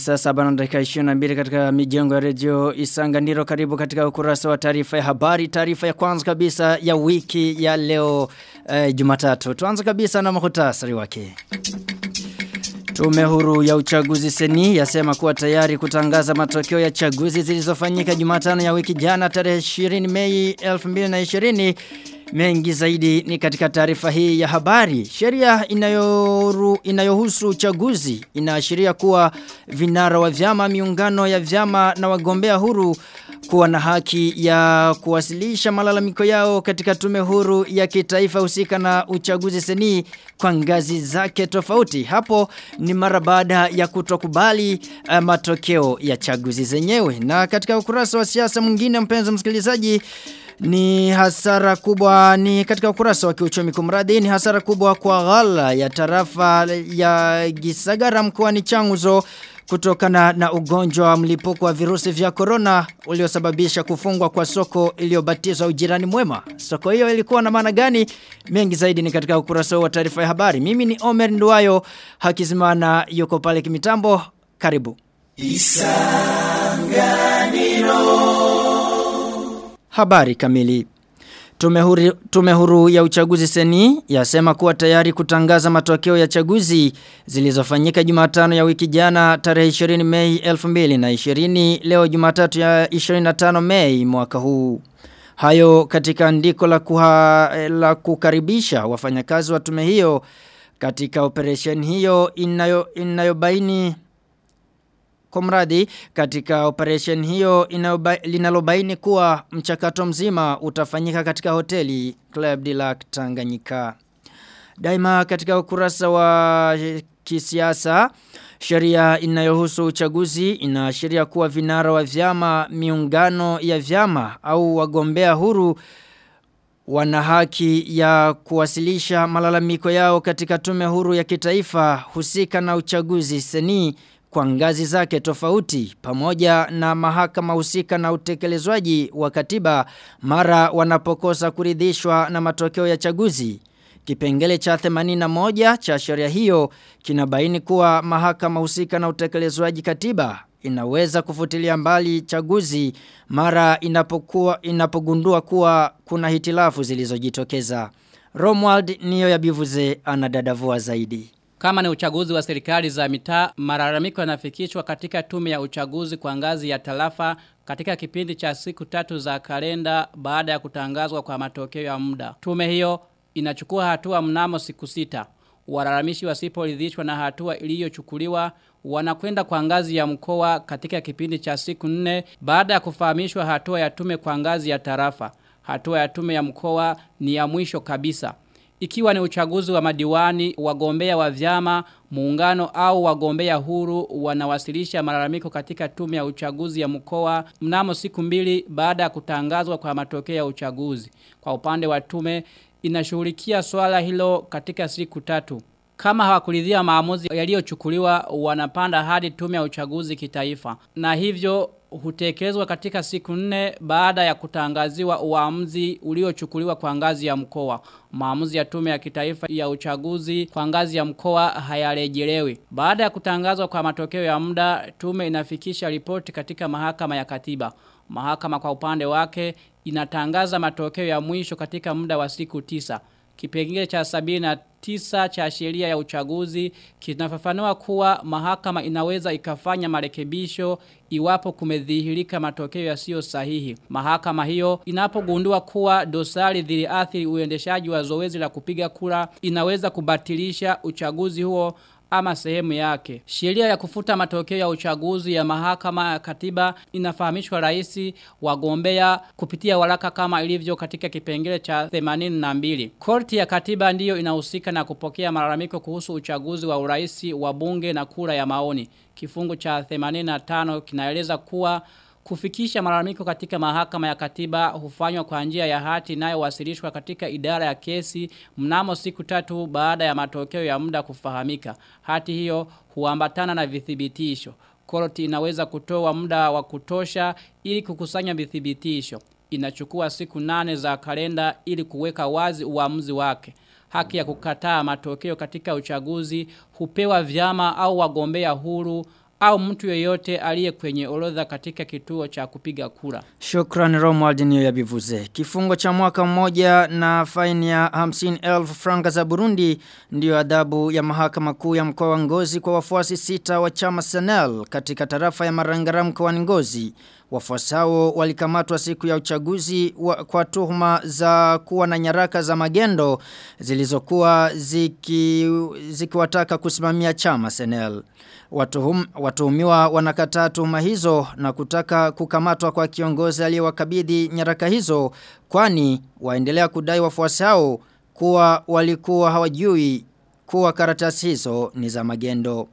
saa saba na dakika 22 katika mijengo ya redio Isanganiro karibu katika ukurasa wa taarifa ya habari taarifa ya kwanza kabisa ya wiki ya leo eh, Jumatatu tuanze kabisa na muhtasari wake Tume huru ya uchaguzi seni yasema kuwa tayari kutangaza matokeo ya chaguzi zilizofanyika Jumatano ya wiki jana tarehe 20 Mei 2020 Mengi zaidi ni katika taarifa hii ya habari. Sheria inayoru, inayohusu uchaguzi inaashiria kuwa vinara wa vyama miungano ya vyama na wagombea huru kuwa na haki ya kuwasilisha malalamiko yao katika tume huru ya kitaifa husika na uchaguzi seni kwa ngazi zake tofauti. Hapo ni mara baada ya kutokubali uh, matokeo ya chaguzi zenyewe. Na katika ukurasa wa siasa mwingine mpenzi msikilizaji ni hasara kubwa ni katika ukurasa wa kiuchumi kumradi ni hasara kubwa kwa ghala ya tarafa ya Gisagara mkoani Changuzo kutokana na ugonjwa wa mlipuko wa virusi vya corona uliosababisha kufungwa kwa soko iliyobatizwa ujirani mwema. Soko hiyo ilikuwa na maana gani? Mengi zaidi ni katika ukurasa wa taarifa ya habari. Mimi ni Omer Nduwayo, Hakizimana yuko pale kimitambo. Karibu. Isanganiro Habari kamili. Tume huru, tume huru ya uchaguzi seni yasema kuwa tayari kutangaza matokeo ya chaguzi zilizofanyika Jumatano ya wiki jana tarehe 20 Mei 2020 leo Jumatatu ya 25 Mei mwaka huu. Hayo katika andiko la, kuha, la kukaribisha wafanyakazi wa tume hiyo katika operation hiyo inayo inayobaini Komradi katika operation hiyo linalobaini kuwa mchakato mzima utafanyika katika hoteli Club de Lac Tanganyika. Daima katika ukurasa wa kisiasa sheria inayohusu uchaguzi inaashiria kuwa vinara wa vyama miungano ya vyama au wagombea huru wana haki ya kuwasilisha malalamiko yao katika tume huru ya kitaifa husika na uchaguzi seni kwa ngazi zake tofauti pamoja na mahakama husika na utekelezwaji wa katiba mara wanapokosa kuridhishwa na matokeo ya chaguzi. Kipengele cha 81 cha sheria hiyo kinabaini kuwa mahakama husika na utekelezwaji katiba inaweza kufutilia mbali chaguzi mara inapokuwa inapogundua kuwa kuna hitilafu zilizojitokeza. Romwald niyo ya bivuze anadadavua zaidi. Kama ni uchaguzi wa serikali za mitaa, malalamiko yanafikishwa katika tume ya uchaguzi kwa ngazi ya tarafa katika kipindi cha siku tatu za kalenda baada ya kutangazwa kwa matokeo ya muda. Tume hiyo inachukua hatua mnamo siku sita. Walalamishi wasiporidhishwa na hatua iliyochukuliwa wanakwenda kwa ngazi ya mkoa katika kipindi cha siku nne baada ya kufahamishwa hatua ya tume kwa ngazi ya tarafa. Hatua ya tume ya mkoa ni ya mwisho kabisa. Ikiwa ni uchaguzi wa madiwani, wagombea wa vyama, muungano au wagombea huru wanawasilisha malalamiko katika tume ya uchaguzi ya mkoa mnamo siku mbili baada ya kutangazwa kwa matokeo ya uchaguzi. Kwa upande wa tume inashughulikia swala hilo katika siku tatu. Kama hawakuridhia maamuzi yaliyochukuliwa wanapanda hadi tume ya uchaguzi kitaifa. Na hivyo hutekelezwa katika siku nne baada ya kutangaziwa uamuzi uliochukuliwa kwa ngazi ya mkoa. Maamuzi ya tume ya kitaifa ya uchaguzi kwa ngazi ya mkoa hayarejelewi. Baada ya kutangazwa kwa matokeo ya muda, tume inafikisha ripoti katika mahakama ya katiba. Mahakama kwa upande wake inatangaza matokeo ya mwisho katika muda wa siku tisa. Kipengele cha sabini na tisa cha sheria ya uchaguzi kinafafanua kuwa mahakama inaweza ikafanya marekebisho iwapo kumedhihirika matokeo yasiyo sahihi. Mahakama hiyo inapogundua kuwa dosari dhiliathiri uendeshaji wa zoezi la kupiga kura inaweza kubatilisha uchaguzi huo ama sehemu yake. Sheria ya kufuta matokeo ya uchaguzi ya mahakama ya katiba inafahamishwa raisi wagombea kupitia waraka kama ilivyo katika kipengele cha 82. Korti ya katiba ndiyo inahusika na kupokea malalamiko kuhusu uchaguzi wa uraisi wa bunge na kura ya maoni. Kifungu cha 85 kinaeleza kuwa Kufikisha malalamiko katika mahakama ya katiba hufanywa kwa njia ya hati inayowasilishwa katika idara ya kesi mnamo siku tatu baada ya matokeo ya muda kufahamika. Hati hiyo huambatana na vithibitisho. Korti inaweza kutoa muda wa kutosha ili kukusanya vithibitisho. Inachukua siku nane za kalenda ili kuweka wazi uamuzi wake. Haki ya kukataa matokeo katika uchaguzi hupewa vyama au wagombea huru au mtu yeyote aliye kwenye orodha katika kituo cha kupiga kura. Shukran Romuald niyo ya bivuze. Kifungo cha mwaka mmoja na faini ya 50,000 franka za Burundi ndiyo adhabu ya mahakama kuu ya mkoa wa Ngozi kwa wafuasi sita wa chama Senel katika tarafa ya Marangara mkoani Ngozi. Wafuasi hao walikamatwa siku ya uchaguzi wa, kwa tuhuma za kuwa na nyaraka za magendo zilizokuwa ziki, zikiwataka kusimamia chama Senel. Watuhum, watuhumiwa wanakataa tuhuma hizo na kutaka kukamatwa kwa kiongozi aliyewakabidhi nyaraka hizo kwani waendelea kudai wafuasi hao kuwa walikuwa hawajui kuwa karatasi hizo ni za magendo.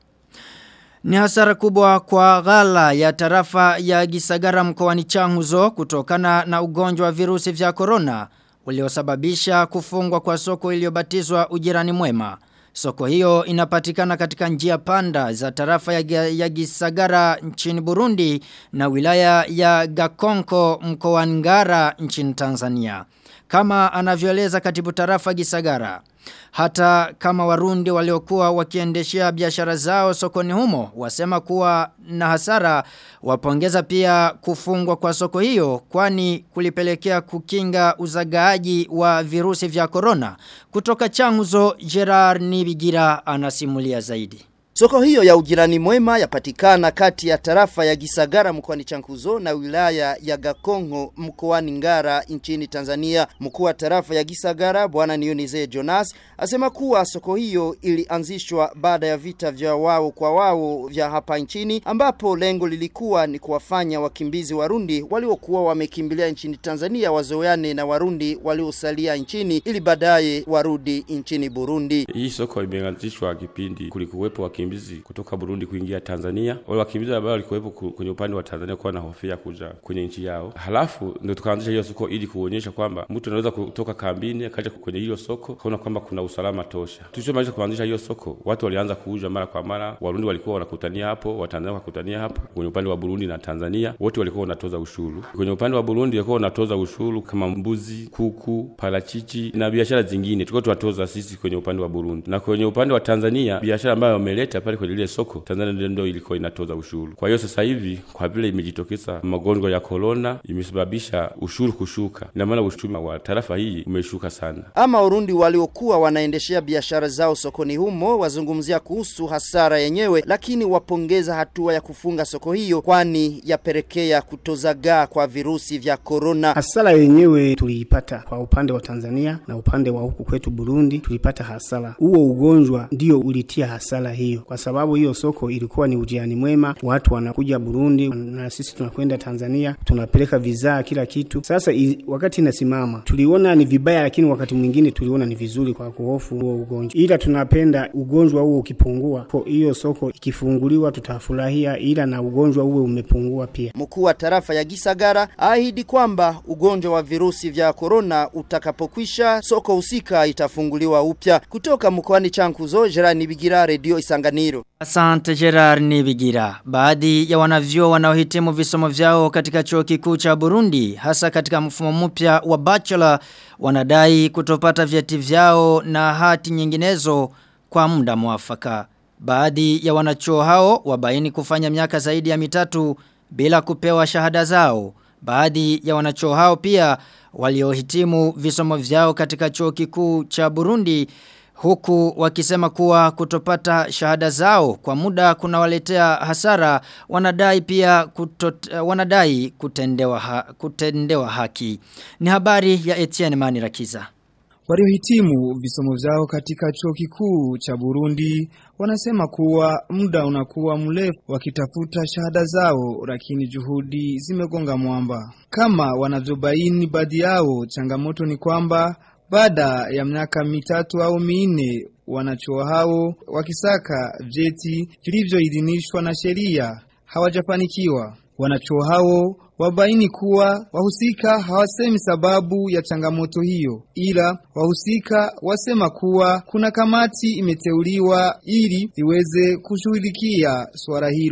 Ni hasara kubwa kwa ghala ya tarafa ya Gisagara mkoani Changuzo kutokana na ugonjwa wa virusi vya corona uliosababisha kufungwa kwa soko iliyobatizwa ujirani mwema. Soko hiyo inapatikana katika njia panda za tarafa ya, ya Gisagara nchini Burundi na wilaya ya Gakonko mkoani Ngara nchini Tanzania. Kama anavyoeleza katibu tarafa Gisagara. Hata kama warundi waliokuwa wakiendeshea biashara zao sokoni humo wasema kuwa na hasara wapongeza pia kufungwa kwa soko hiyo kwani kulipelekea kukinga uzagaaji wa virusi vya corona. Kutoka changuzo Gerard Nibigira anasimulia zaidi. Soko hiyo ya ujirani mwema yapatikana kati ya tarafa ya Gisagara mkoani Chankuzo na wilaya ya Gakongo mkoani Ngara nchini Tanzania. Mkuu wa tarafa ya Gisagara bwana Nionize Jonas asema kuwa soko hiyo ilianzishwa baada ya vita vya wao kwa wao vya hapa nchini ambapo lengo lilikuwa ni kuwafanya wakimbizi Warundi waliokuwa wamekimbilia nchini Tanzania wazoeane na Warundi waliosalia nchini ili baadaye warudi nchini Burundi. Hii soko imeanzishwa kipindi kulikuwepo wakimbizi kutoka Burundi kuingia Tanzania. Wale wakimbizi ambao walikuwepo kwenye upande wa Tanzania kwa na hofia kuja kwenye nchi yao. Halafu ndio tukaanzisha hiyo soko ili kuonyesha kwamba mtu anaweza kutoka kambini akaja kwenye hiyo soko kaona kwamba kuna usalama tosha. Tulichomaliza kuanzisha hiyo soko, watu walianza kuuza mara kwa mara. Warundi walikuwa wanakutania hapo, Watanzania wakakutania hapo. Kwenye upande wa Burundi na Tanzania wote walikuwa wanatoza ushuru. Kwenye upande wa Burundi walikuwa wanatoza ushuru kama mbuzi, kuku, parachichi na biashara zingine. Tulikuwa tunatoza sisi kwenye upande wa Burundi. Na kwenye upande wa Tanzania biashara ambayo wameleta pale kwenye ile soko Tanzania ndio ilikuwa inatoza ushuru. Kwa hiyo sasa hivi kwa vile imejitokeza magonjwa ya corona imesababisha ushuru kushuka. Ina maana uchumi wa tarafa hii umeshuka sana. Ama Warundi waliokuwa wanaendeshea biashara zao sokoni humo wazungumzia kuhusu hasara yenyewe, lakini wapongeza hatua ya kufunga soko hiyo, kwani yapelekea kutozagaa kwa virusi vya korona. Hasara yenyewe tuliipata kwa upande wa Tanzania na upande wa huku kwetu Burundi, tulipata hasara. Huo ugonjwa ndio ulitia hasara hiyo, kwa sababu hiyo soko ilikuwa ni ujiani mwema, watu wanakuja Burundi na sisi tunakwenda Tanzania, tunapeleka vizaa kila kitu. Sasa i, wakati inasimama tuliona ni vibaya, lakini wakati mwingine tuliona ni vizuri kwa kuhofu huo ugonjwa, ila tunapenda ugonjwa huo ukipungua, kwa hiyo soko ikifunguliwa tutafurahia, ila na ugonjwa huo umepungua pia. Mkuu wa tarafa ya Gisagara ahidi kwamba ugonjwa wa virusi vya korona utakapokwisha, soko husika itafunguliwa upya. Kutoka mkoani Chankuzo, Jerani Bigira, Radio Isanganiro. Asante Gerard Nibigira. Baadhi ya wanavyo wanaohitimu visomo vyao katika chuo kikuu cha Burundi, hasa katika mfumo mpya wa bachelor, wanadai kutopata vyeti vyao na hati nyinginezo kwa muda mwafaka. Baadhi ya wanachuo hao wabaini kufanya miaka zaidi ya mitatu bila kupewa shahada zao. Baadhi ya wanachuo hao pia waliohitimu visomo vyao katika chuo kikuu cha Burundi huku wakisema kuwa kutopata shahada zao kwa muda kunawaletea hasara wanadai pia kutot, wanadai kutendewa, ha, kutendewa haki. Ni habari ya Etienne Manirakiza. Waliohitimu visomo vyao katika chuo kikuu cha Burundi wanasema kuwa muda unakuwa mrefu wakitafuta shahada zao, lakini juhudi zimegonga mwamba. Kama wanavyobaini baadhi yao, changamoto ni kwamba baada ya miaka mitatu au minne wanachuo hao wakisaka vyeti vilivyoidhinishwa na sheria hawajafanikiwa. Wanachuo hao wabaini kuwa wahusika hawasemi sababu ya changamoto hiyo, ila wahusika wasema kuwa kuna kamati imeteuliwa ili iweze kushughulikia swala hilo.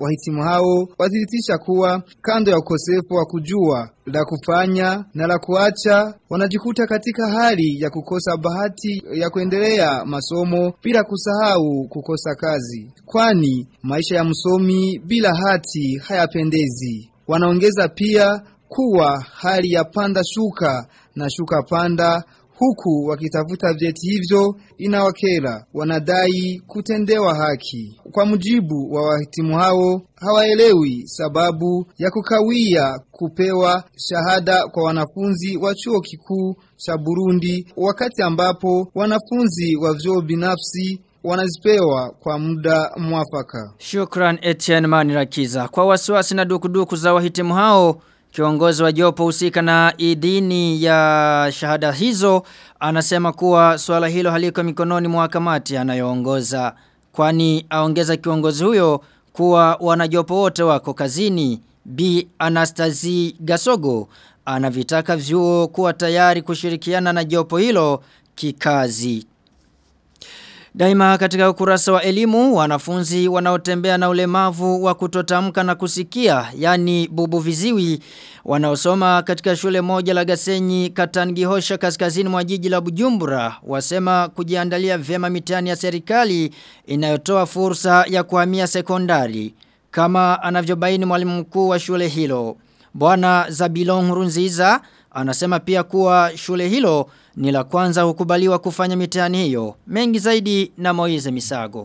wahitimu hao wathibitisha kuwa kando ya ukosefu wa kujua la kufanya na la kuacha wanajikuta katika hali ya kukosa bahati ya kuendelea masomo bila kusahau kukosa kazi kwani maisha ya msomi bila hati hayapendezi wanaongeza pia kuwa hali ya panda shuka na shuka panda huku wakitafuta vyeti hivyo inawakera wanadai kutendewa haki kwa mujibu wa wahitimu hao hawaelewi sababu ya kukawia kupewa shahada kwa wanafunzi wa chuo kikuu cha Burundi wakati ambapo wanafunzi wa vyuo binafsi wanazipewa kwa muda mwafaka. Shukran Etienne Manirakiza. Kwa wasiwasi na dukuduku za wahitimu hao, kiongozi wa jopo husika na idini ya shahada hizo anasema kuwa swala hilo haliko mikononi mwa kamati anayoongoza. Kwani aongeza kiongozi huyo kuwa wanajopo wote wako kazini. B. Anastazi Gasogo anavitaka vyuo kuwa tayari kushirikiana na jopo hilo kikazi. Daima katika ukurasa wa elimu, wanafunzi wanaotembea na ulemavu wa kutotamka na kusikia, yani bubu viziwi, wanaosoma katika shule moja la Gasenyi Katangihosha kaskazini mwa jiji la Bujumbura, wasema kujiandalia vyema mitihani ya serikali inayotoa fursa ya kuhamia sekondari, kama anavyobaini mwalimu mkuu wa shule hilo. Bwana Zabilon Hurunziza anasema pia kuwa shule hilo ni la kwanza hukubaliwa kufanya mitihani hiyo. Mengi zaidi na Moize Misago.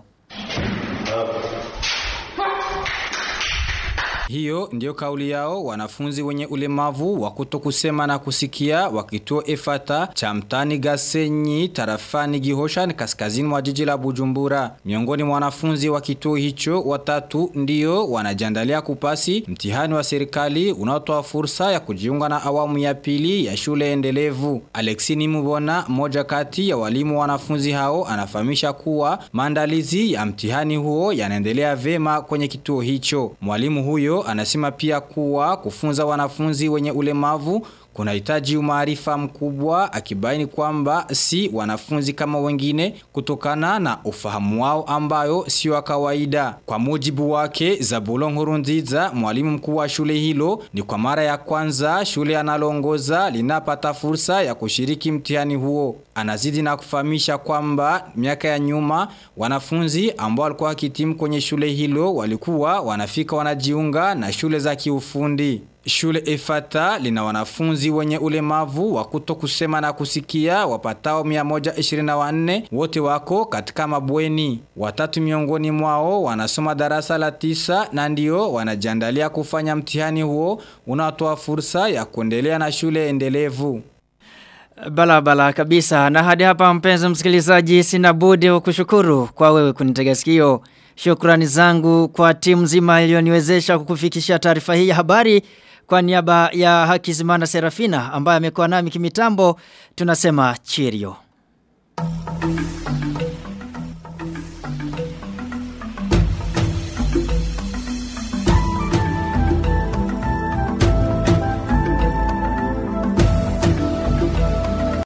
Hiyo ndiyo kauli yao wanafunzi wenye ulemavu wa kutokusema na kusikia wa kituo Efata cha mtani Gasenyi tarafani Gihosha kaskazini mwa jiji la Bujumbura. Miongoni mwa wanafunzi wa kituo hicho watatu ndio wanajiandalia kupasi mtihani wa serikali unaotoa fursa ya kujiunga na awamu ya pili ya shule endelevu. Alexini Mubona, mmoja kati ya walimu wa wanafunzi hao, anafahamisha kuwa maandalizi ya mtihani huo yanaendelea vema kwenye kituo hicho. Mwalimu huyo anasema pia kuwa kufunza wanafunzi wenye ulemavu kunahitaji umaarifa mkubwa akibaini kwamba si wanafunzi kama wengine kutokana na ufahamu wao ambayo sio wa kawaida. Kwa mujibu wake Zabulon Nkurunziza, mwalimu mkuu wa shule hilo, ni kwa mara ya kwanza shule analongoza linapata fursa ya kushiriki mtihani huo. Anazidi na kufahamisha kwamba miaka ya nyuma wanafunzi ambao walikuwa wakitimu kwenye shule hilo walikuwa wanafika wanajiunga na shule za kiufundi. Shule Efata lina wanafunzi wenye ulemavu wa kutokusema na kusikia wapatao 124 wote wako katika mabweni. Watatu miongoni mwao wanasoma darasa la tisa na ndio wanajiandalia kufanya mtihani huo unaotoa fursa ya kuendelea na shule endelevu. Bala bala kabisa na hadi hapa mpenzi msikilizaji sina budi kukushukuru kwa wewe kunitega sikio. Shukrani zangu kwa timu nzima iliyoniwezesha kukufikishia taarifa hii ya habari kwa niaba ya Hakizimana Serafina ambaye amekuwa nami kimitambo tunasema cheerio.